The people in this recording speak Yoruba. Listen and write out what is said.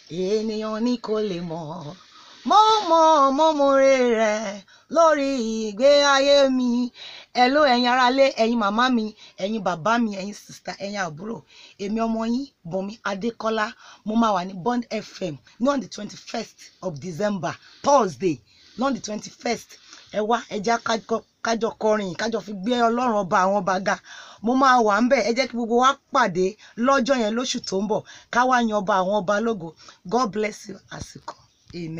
ènìyàn ní kò lè mọ̀ mo mọ̀ mo mọ̀re rẹ̀ lórí ìgbé ayé mi hello ẹ̀yin aráalé ẹ̀yin màmá mi ẹ̀yin bàbá mi ẹ̀yin sista ẹ̀yin àbúrò èmi ọmọ yín Bùnmi Adékọ́lá mo máa wà ní Bond FM ní on the twenty first of December Thursday ní on the twenty first ẹ wá ẹ jẹ́ kájọ kọrin kájọ fi gbé ọlọ́run ọba àwọn ọba ga mo máa wà ń bẹ̀ ẹ jẹ́ kí gbogbo wa pàdé lọ́jọ́ yẹn lóṣù tó ń bọ̀ ká wá yan ọba àwọn ọba lógo God bless you àsìkò amen.